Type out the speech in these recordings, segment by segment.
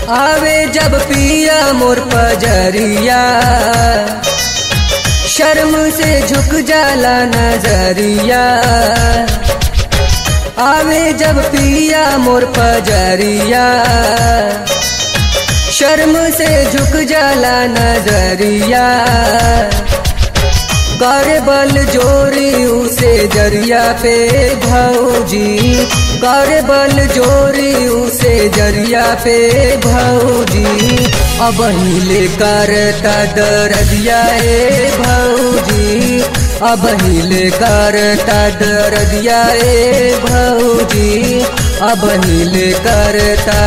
आवे जब पिया मोर पजरिया शर्म से झुक जाला नजरिया आवे जब पिया मोर पजरिया शर्म से झुक जाला नजरिया कर बल जोरी उसे जरिया पे भौजी कर बल जोरी उसे जरिया पे भौजी अब हिले करता दरदिया ए भौजी अब हिले करता दरदिया ए भौजी अब हिले करता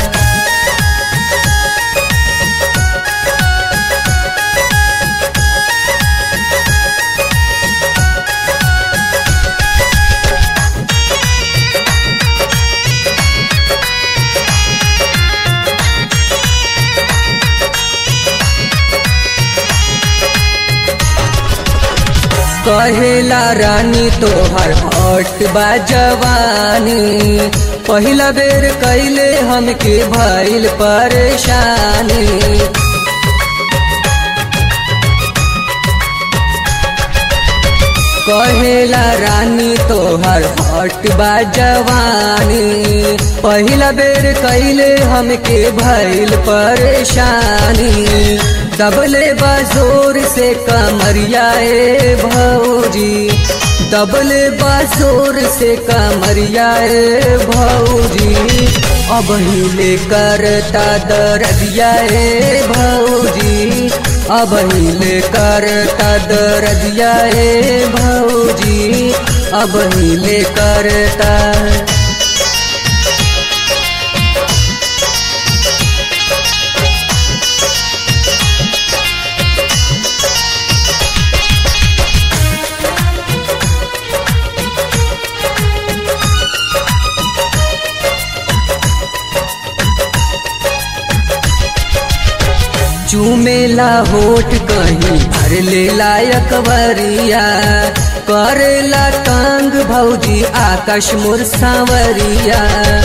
कहेला रानी तोहर हट बा जवानी पहिला बेर कैले हमके भइल परेशानी कहेला रानी तोहर हट बा जवानी पहिला बेर कैले हमके भइल परेशानी दबले बाजोर से कमरिया ए भौजी दबले बाजोर से कमरिया ए भौजी अब हिले करता दरदिया ए भौजी अब हिले करता दरदिया ए भौजी अब हिले करता चूमेला होठ कहीं भर ले लायक वरिया करेला तंग भौजी आकाश मोर सांवरिया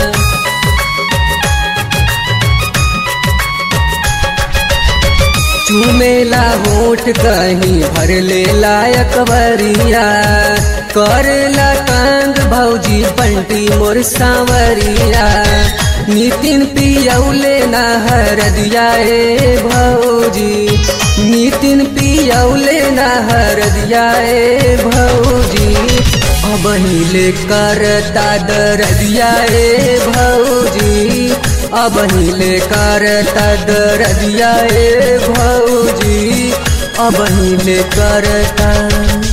चूमेला होठ कहीं भर ले लायक वरिया करेला तंग भौजी बंटी मोर सांवरिया नितिन पियौले ना हर दिया ए भौजी नितिन पियौले ना हर दिया ए भौजी अब हिले करता दर दिया ए भौजी अब हिले करता दर दिया ए भौजी अब हिले करता